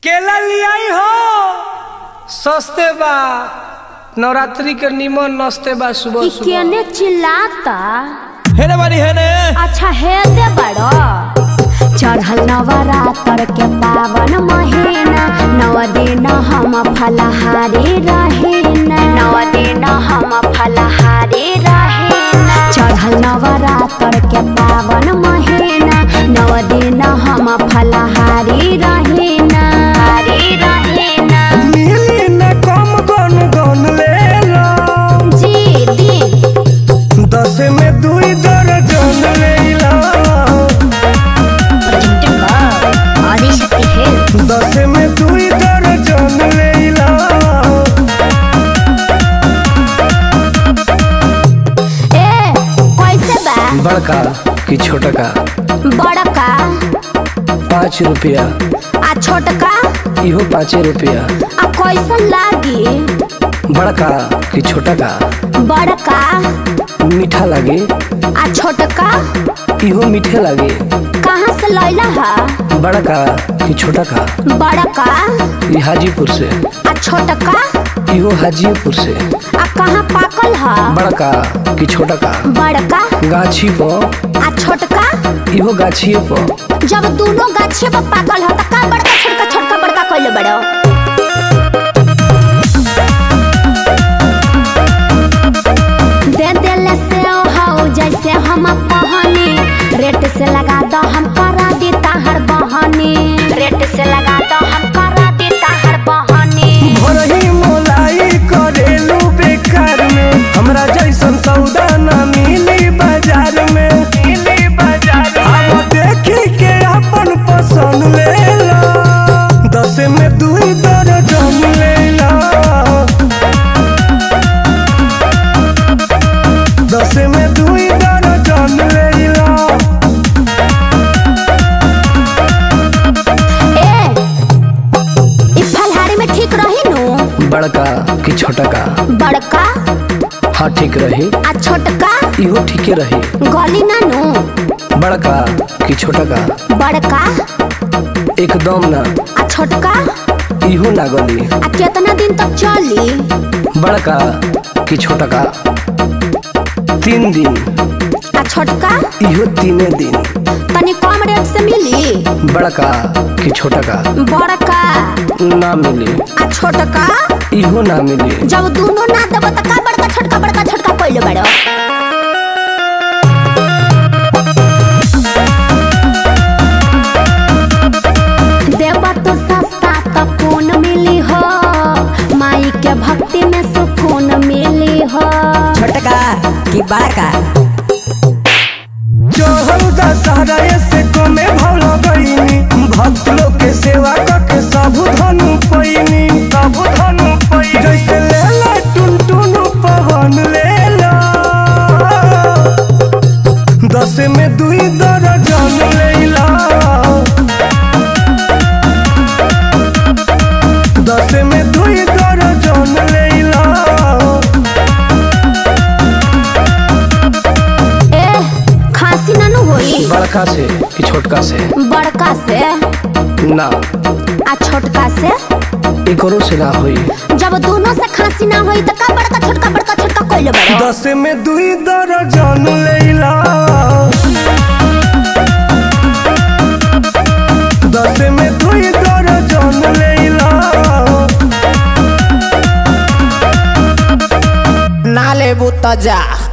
केला लियाई हो सस्ते बा नवरात्रि के निमन नस्ते बा सुबह इ सुबह केने चिल्लाता हेने बारी हेने अच्छा है दे बड़ो चढ़ल नवरात्र के पावन महीना नव दिन हम फलहारी रहेना नव दिन हम फलहारी रहेना चढ़ल नवरात्र के पावन महीना नव दिन हम फलहारी रहेना हरी रहेना मिली न कम गन गन ले लो जी दी दस में दुई दर्जन ले लो आदिशक्ति है दस में दुई दर्जन ले लो ए कैसे बा बड़का कि छोटका बड़का पाँच रुपया आ छोटका इहो पाँचे रुपया आ कैसन लागी बड़का कि छोटका बड़का मीठा लागे आ छोटका इहो मीठे लागे कहाँ से लैला है बड़का कि छोटका बड़का ई हाजीपुर से आ छोटका इहो हाजीपुर से आ कहाँ पाकल है बड़का कि छोटका बड़का गाछी पर आ छोटका इहो गाछिए पर जब दोनों गाछे पर पाकल है तो का बड़का छोटका छोटका बड़का कैले बड़ो दे देले से हाउ जैसे हम पहनी रेट से लगा दो हम करा दी ताहर बहनी रेट से लगा दो हम करा दी ताहर बहनी भोरही मोलाई करेलू बेकार में हमरा जैसन सौदा न मिली बाजार में मिली बाजार अब देखी के अपन पसंद ले लो दस में दुई दर्जन ले लो दस में दुई दर्जन ले लो ए ई फलहारी में ठीक रही नु बड़का कि छोटका बड़का हाँ ठीक रही आ छोटका इहो ठीके रही गली ना नु बड़का कि छोटका बड़का एकदम ना आ छोटका इहो ना गली आ कितना दिन तक चली बड़का कि छोटका तीन दिन आ छोटका इहो तीने दिन तनी कम रेट से मिली बड़का कि छोटका बड़का ना मिली आ छोटका इहो ना मिली जब दोनों ना देबो त का बड़का छोटका बड़का छोटका कइले बड़ो देबो तो सस्ता त कौन मिली हो माई के भक्ति में सुकून मिली हो छोटका कि बड़का चढ़ल दशहरा से कमे भल गईनी भक्त लोग के सेवा करके सब धनु पैनी सब धनु पैनी जैसे ले ला टुन टुन पवन ले ला दस में दुई दर्जन ले ला दस में दुई दर्जन ले ला ए खांसी ना नु होई बड़का से कि छोटका से बड़का से ना आ छोटका से एकरो से ना होई जब दोनों से खांसी ना होई त का बड़का छोटका बड़का छोटका कइले बड़ो दस में दुई दर्जन लेला दस में दुई दर्जन लेला ना लेबू त जा